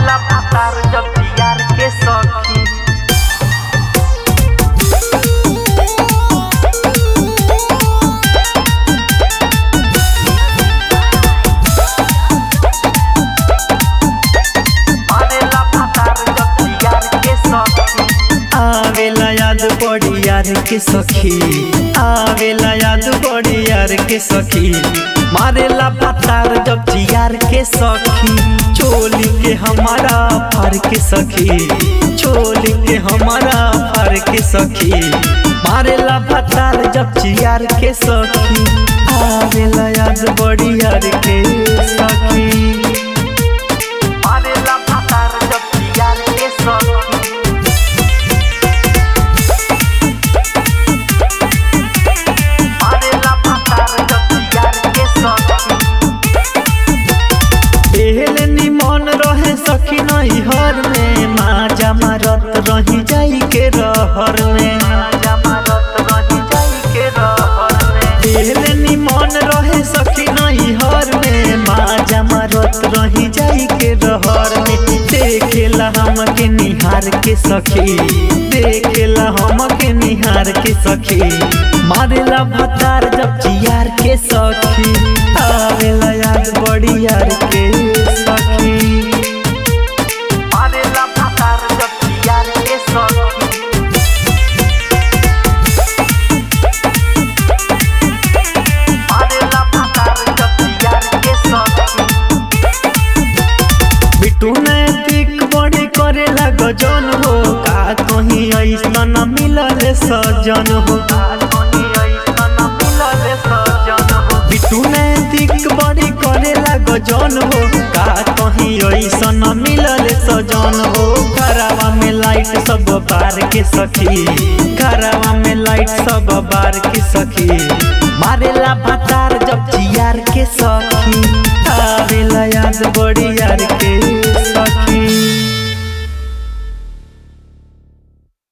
मारेला भातार जब यार के सखी मारेला भातार जब यार के सखी आवेला याद बड़ी यार के सखी आवेला याद बड़ी यार के सखी मारेला पतार जब जियार के सखी चोली के हमारा फार के सखी चोली के हमारा फार के सखी मारेला पतार जब जियार के सखी आवेला याद बड़ी यार के सखी मारेला भातार जब यार के सखी मारेला भातार जब यार के सखी एहले निमन रहे सखी नहीं हर में माजा मारत रही जाई के रहर में जमानत रही जाई के रहर में एहले निमन रहे सखी नहीं हर में माजा मारत रही जाई के रहर में देखेला हम के निहार के सखी देखेला हम के निहार के सखी मारेला भतार जब जियार के सखी आवेला याद बड़ी यार के सखी मारेला भातार जब यार के सखी मारेला भातार जब यार के सखी बिटू नैतिक बड़ी करेला गजन हो का कहीं ऐसा न मिलल सजन हो आधुनी ऐसन मिलल सजन हो बिटू नैतिक बड़ी करेला गजन हो का कहीं ऐसा न मिलल सजन हो घरवा में लाइट सब बार के सखी घरवा में लाइट सब बार के सखी मारेला भतार जब जियार के सखी आवेला याद बड़ी यार के